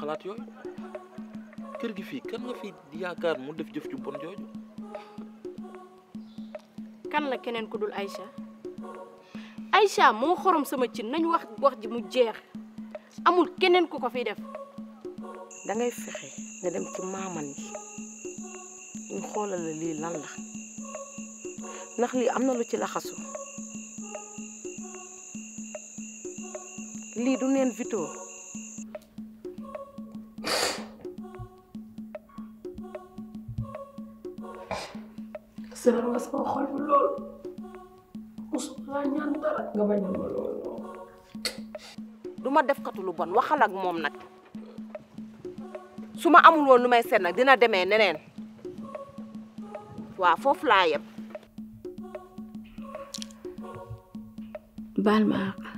xalaat yooyu kër gi fii kan nga fi yaakaar mu def jëf ju bon jooju kan la keneen ku dul Aïcha Aïcha moo xorom sama cin nañ wax wax ji mu jeex amul keneen ku ko fi def da ngay fexe nga dem ci maaman yi ñu xoolal la lii lan la ndax lii am na lu ci laxasu lii du neen Vito seral nga sama xol bi lool musuma laa ñaan dara nga bañal ma lool du ma def katu lu bon waxal ak moom nag su ma amul woon lu may seet nag dina demee neneen waaw foofu laa yem baal ma àq